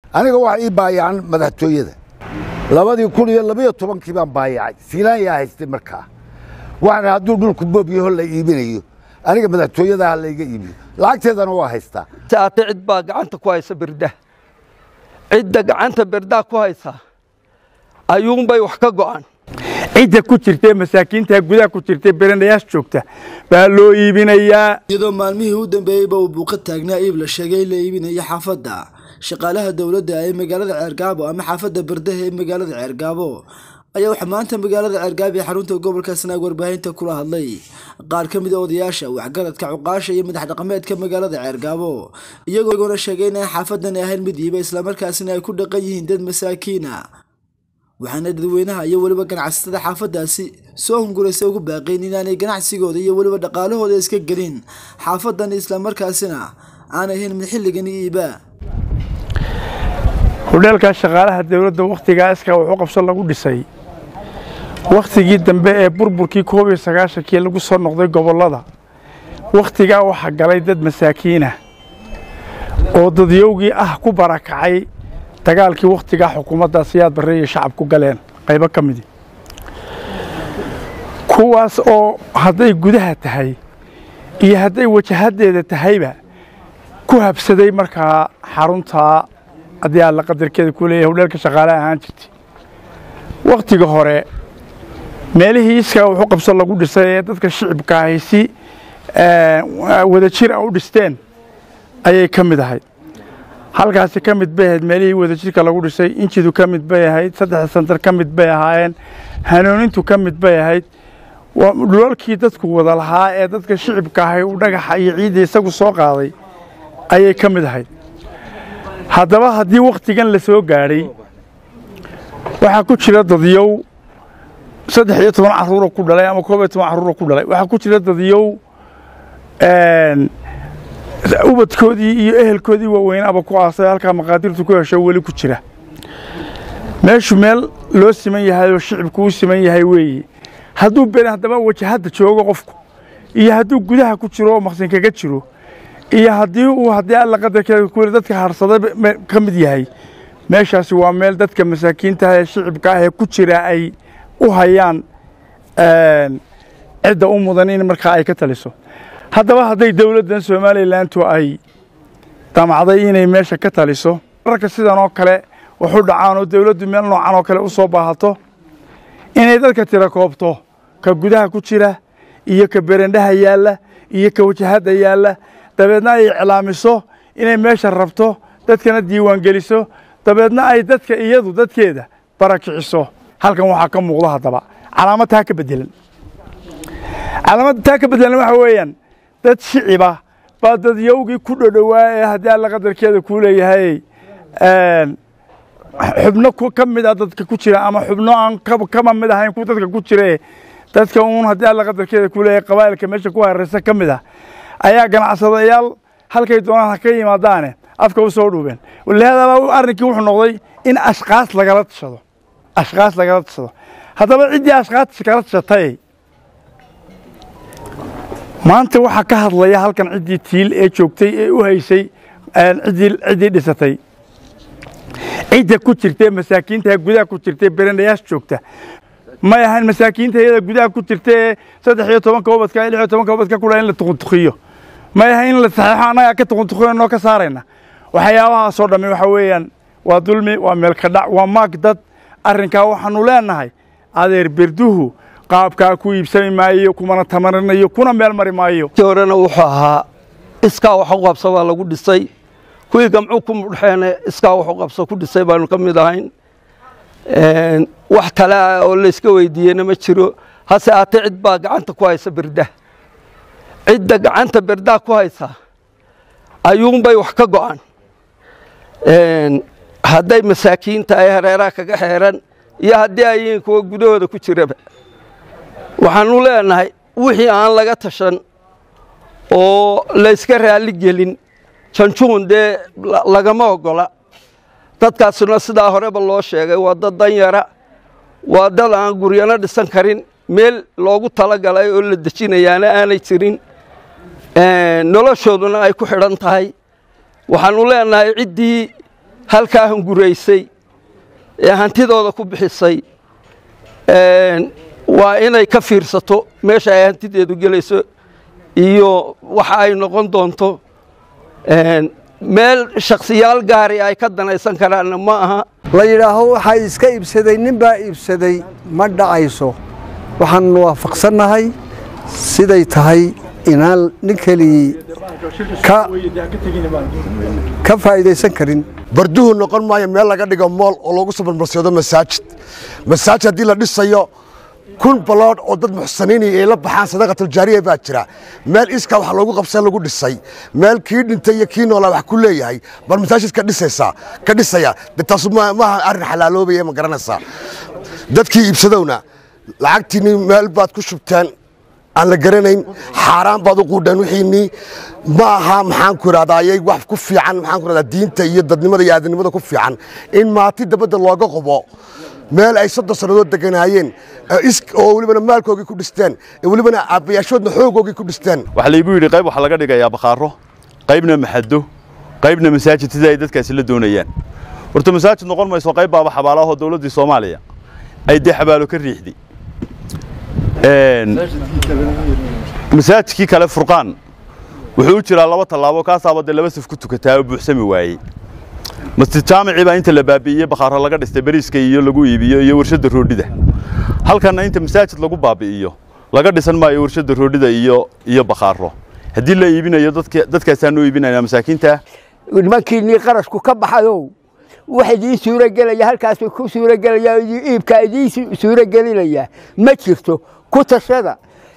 aniga waxa ii baayacan madaxtooyada labadii kun iyo labayo tobankii baan baayacay siilaan yaa haystay markaa waxaan hadduu dhulku boob yaho la iibinayo aniga madaxtooyadaha layga iibiyo lacagteedana waa haystaa saate cid baa gacanta ku haysa berda cidda gacanta berdaa ku haysa ayuunbay wax ka go'an cidda ku jirtee masaakiinta gudaha ku jirtee beranayaas joogta baa loo iibinayaa iyadoo maalmihii u dambeeyeyba uu buuqa taagnaa iib la sheegay in la iibinaya xaafadda shaqaalaha dowladda ee magaalada ceergaabo ama xaafadda bardaha ee magaalada ceergaabo ayaa waxaa maanta magaalada ceergaabo ee xarunta gobolka sanaag warbaahinta kula hadlay qaar ka mid a odayaasha waxgaradka cuqaasha iyo madax dhaqameedka magaalada ceergaabo iyagoona sheegay inay xaafadan ahayn mid iiba islamarkaasina ay ku dhaqan yihiin dad masaakiina waxaana dadweynaha iyo weliba ganacsatada xaafadaasi soo hunguraysa ugu baaqayn inaanay ganacsigooda iyo weliba dhaqaalahooda iska gelin xaafadan islamarkaasina aan ahayn mid xilligan iiba hudheelkaa shaqaalaha dowladda wakhtigaa iskaa wuxuu qabso lagu dhisay wakhtigii dambe ee burburkii koob iyo sagaashankii lagu soo noqday gobollada wakhtigaa waxaa galay dad masaakiinah oo dadyowgii ah ku barakacay dagaalkii wakhtigaa xukuumadda siyaad barre iyo shacabku galeen qaybo ka midi kuwaas oo hadday gudaha tahay iyo hadday wajahaddeeda tahayba ku habsaday markaa xaruntaa haddii alla qadarkeeda ku leeyahay hudheelka shaqaale ahaan jirtay wakhtiga hore meelihii iskaa wuxuu qabso lagu dhisay ee dadka shicibka ahay si wadajir a u dhisteen ayay ka mid ahayd halkaasi ka mid bay ahayd meelihii wadajirka lagu dhisay injidu ka mid bay ahayd saddexda santar ka mid bay ahaayeen hanuunintu ka mid bay ahayd dhulalkii dadku wada lahaa ee dadka shicibka ahay uu dhagaxa iyo ciidda isagu soo qaaday ayay ka mid ahayd haddaba haddii wakhtigan la soo gaadhay waxaa ku jira dadyow saddex iyo toban carruura ku dhalay ama koob iyo toban carruura ku dhalay waxaa ku jira dadyow ubadkoodii iyo ehelkoodii waaweynaaba ku aasay halkaa maqaadirtu ku hesho weli ku jira meeshu meel loo siman yahay oo shicibku u siman yahay weeye hadduu ben haddaba wajahadda joogo qofku iyo hadduu gudaha ku jiro oo maqsin kaga jiro iyo haddii uu haddii alla qadarkeeda kuweli dadka harsaday ka mid yahay meeshaasi waa meel dadka masaakiinta ee shicibka ah ee ku jira ay u hayaan cidda u mudan in markaa ay ka taliso haddaba hadday dowladdan somalilantu ay damacday inay meesha ka taliso mararka sidan oo kale waxu dhacaan oo dowladdu meel noocan oo kale u soo baahato inay dadka tira koobto ka gudaha ku jira iyo ka berendhaha yaalla iyo ka wajahadda yaalla dabeedna ay iclaamiso inay meesha rabto dadkana diiwaan geliso dabeedna ay dadka iyadu dadkeeda barakiciso halkan waxaa ka muuqda haddaba calaamad taa ka bedelan calaamadda taa ka bedelan waxa weeyaan dad shiciba baa dadyowgii ku dhodhowaa ee haddii alla qadarkeeda kuu leeyahay xubno ka mid a dadka ku jira ama xubno aan kama mid ahayn ku dadka ku jire dadka uun haddii alla qadarkeeda kuu leeyahay qabaa'ilka meesha ku hareeraysa ka mid ah ayaa ganacsadayaal halkay doonaan ha ka yimaadaane afka u soo dhuubeen walihaadaba arrinkii wuxuu noqday in ashkaas lagala tashado ashkaas lagala tashado haddaba ciddii ashkaas kala tashatay maanta waxaa ka hadlaya halkan ciddii tiil ee joogtay ee u haysay ciddii dhisatay cidda ku jirtee masaakiinta gudaha ku jirtee beranayaas joogta may ahayn masaakiinta iyada gudaha ku jirta ee saddex iyo tobanka ubadka lix iyo tobanka ubadka kudha in la tuquntukiyo may ahayn in la saxeexo annagaa ka tuquntukiyo noo ka saarayna waxyaabahaasoo dhammi waxa weeyaan waa dulmi waa meelkadhac waa maag dad arrinkaa waxaanu leenahay adeer berduhu qaabkaa ku iibsami maayo kumana tamarinayo kuna meel mari maayo kii horena wuxuu ahaa iskaa wax u qabso baa lagu dhisay kuwii gamcuu ku mudhexeene iskaa wax u qabso ku dhisay baanu ka mid ahayn wax kale ah oo layska weydiiyena ma jiro hase aatee cid baa gacanta ku haysa berda cidda gacanta berdaa ku haysa ayuunbay wax ka go'an hadday masaakiinta ay hareeraha kaga xeeran iyo haddii ay yihiin kuwa gudahooda ku jiraba waxaanu leenahay wixii aan laga tashan oo layska raalli gelin janjuun dee lagama oggola dadkaasuna sidaa horeba loo sheegay waa dad danyara waa dad aan guryano dhisan karin meel loogu talagalay oo la dejinayaana aanay jirin noloshooduna ay ku xidhan tahay waxaanu leenahay ciddii halkaa hunguraysay ee hantidooda ku bixisay waa inay ka fiirsato meesha ay hantideedu gelayso iyo waxa ay noqon doonto meel shakhsiyaal gaari ay ka danaysan karaanna ma aha la yidhaaho waxaa iska iibsaday nin baa iibsaday ma dhacayso waxaannu waafaqsannahay siday tahay inaan nin keligii ka faa'idaysan karin barduhu noqon maayo meel laga dhigo mool oo loogu sabarmarsoodo masaajid masaajid haddii la dhisayo kun baloodh oo dad muxsaniinaya ay la baxaan sadaqatuljaariya baa jira meel iskaa wax loogu qabsan lagu dhisay meel kii dhintay iyo kii noolaa wax ku leeyahay bal masaajid ka dhisaysaa ka dhisaya de taasu maaha arrin xalaaloobaya ma garanaysaa dadkii iibsadowna lacagtiinni meel baad ku shubteen aan la garanayn xaaraan baad u quudheen wixiinnii ma aha maxaan ku idhahdayay wax ku fiican maxaan ku idhahdaa diinta iyo dadnimada iyo aadanimada ku fiican in maati dabadda looga qobo meel ay soddon sannadood deganaayeen oo welibana maalkoogii ku dhisteen welibana aabbayaashoodna xoogoogii ku dhisteen waxaa laygu yidhi qayb waxaa laga dhigayaa bakhaaro qaybna maxado qaybna masaajid sida ay dadkaasi la doonayaan horta masaajid noqon mayso qayb baaba xabaalaahoo dowladdii soomaaliya ay dee xabaalo ka riixday masaajidkii kale furqaan wuxuu u jiraa laba tallaabo kaasaaba dee laba saf ku tukataa oo buuxsami waayey masjid jaamicii baa inta la baabi'iyey bakhaaro laga dhistay bariiska iyo lagu iibiyo iyo warshadda roodhida halkanna inta masaajid lagu baabi'iyo laga dhisan maayo warshadda roodhida iyo iyo bakhaaro haddii la iibinayo dadkaasaan u iibinayna masaakiinta nimankiinnii qarashku ka baxayow wax idiin suuragelaya halkaasuu ku suuragelaya iibkaa idiin suuragelinaya ma jirto ku tashada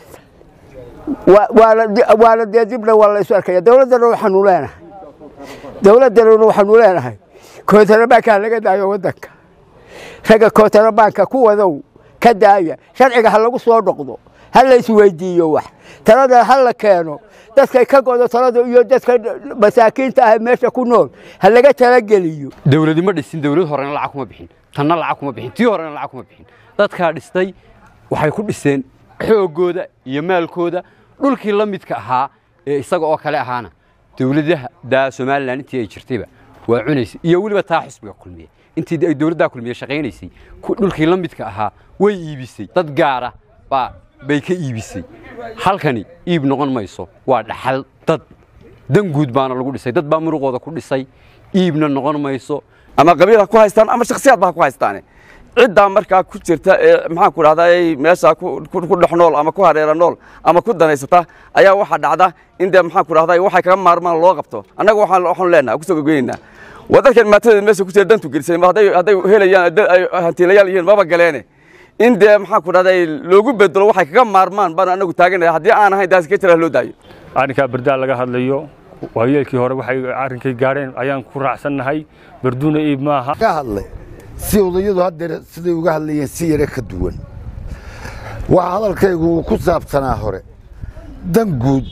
waana dee dibna waa laysu arkaya dowladdana waxaanu leenahay dowladdanuna waxaanu leenahay kootarabaankaa laga daayo waddanka ragga kootarabaanka ku wadow ka daaya sharciga ha lagu soo noqdo ha la isweydiiyo wax talada ha la keeno dadkay ka godo talada iyo dadka masaakiinta ah meesha ku nool ha laga talageliyo dowladi ma dhisin dowlad horena lacag kuma bixin tanna lacag kuma bixin tii horena lacag kuma bixin dadkaa dhistay waxay ku dhiseen xooggooda iyo maalkooda dhulkii la midka ahaa ee isaga oo kale ahaana dowladaha daa somalilan intii ay jirtayba waa cunaysay iyo weliba taa xisbiga kulmiye intii ay dowladdaa kulmiye shaqaynaysay dhulkii la midka ahaa way iibisay dad gaara baa bay ka iibisay halkani iib noqon mayso waa dhaxal dad dan guud baana lagu dhisay dad baa muruqooda ku dhisay iibna noqon mayso ama qabiil ha ku haystaan ama shakhsiyaad ba ha ku haystaane ciddaa markaa ku jirta ee maxaan ku dhahdaa meeshaa ku dhex nool ama ku hareera nool ama ku danaysata ayaa waxaa dhacda in dee maxaan ku dhahdaa waxay kaga maarmaan loo qabto annaga waxaan waxaanu leenahay ku soo gogoynaynaa waa dadkan maatadeed meesha ku jira dantu gelisay hadday hadday helayaan ay hantiilayaal yihiin maba galeene in dee maxaan ku dhahdaa loogu bedelo waxay kaga maarmaan baan anagu taaganaya haddii aan ahayn daas ka jira loo daayo arrinkaa bardaa laga hadlayo waayeelkii hore waxay arrinkay gaadheen ayaan ku raacsannahay barduuna iib maaha ka hadlay si odayadu haddeer siday uga hadlayeen si yare ka duwan waxa hadalkaygu uu ku saabsanaa hore dan guud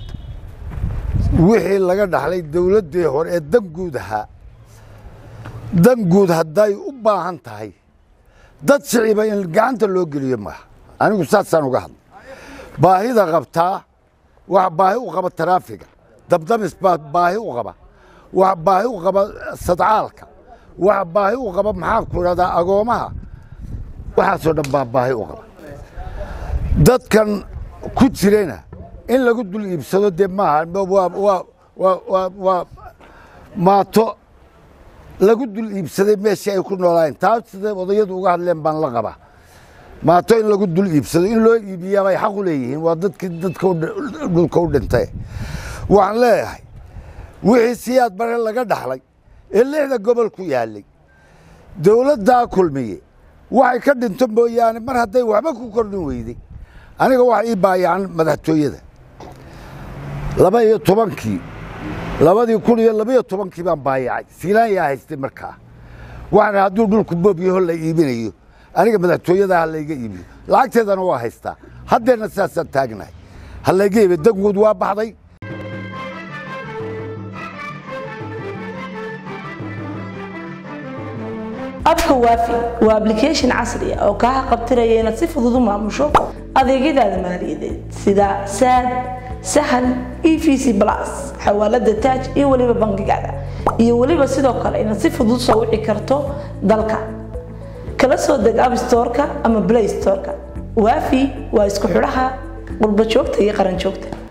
wixii laga dhaxlay dawladdii hore ee dan guud ahaa dan guud hadday u baahan tahay dad shiciba in gacanta loo geliyo maaha anigu saasaan uga hadlay baahida qabtaa wax baahi u qaba taraafiga dabdamis baa baahi u qaba wax baahi u qaba sadcaalka wax baahi u qaba maxaa ku idhahdaa agoomaha waxaasoo dhan baa baahi u qaba dadkan ku jirena in lagu dul iibsado dee maaha waa maato lagu dul iibsaday meeshii ay ku noolaayeen taas siday odayadu uga hadleen baan la qabaa maato in lagu dul iibsado in loo iibiyaa bay xaq u leeyihiin waa dadkii dadka dhulka u dhintay waxaan leeyahay wixii siyaad bare laga dhaxlay ee lixda gobol ku yaallay dawladdaa kulmiye waxay ka dhinto mooyaane mar hadday waxba ku kordhin weyday aniga waxa ii baayacan madaxtooyada laba iyo tobankii labadii kun iyo labaiyo tobankii baan baayacay siilaan yaa haystay markaa waxaana hadduu dhulku boobyaho la iibinayo aniga madaxtooyada ha layga iibiyo lacagteedana waa haystaa haddeerna sidaasaan taagnahay ha layga iibiyo danguud waa baxday abka waafi waa application casri ah oo kaa qabtiraya inaad si fudud u maamusho adeegyadaada maaliyadeed sida saad sahal e v c plus xawaalada taaj iyo weliba bangigaada iyo weliba sidoo kale inaad si fudud soo wici karto dalka kala soo deg app storeka ama play storeka waafi waa isku xidhaha qurba joogta iyo qaran joogta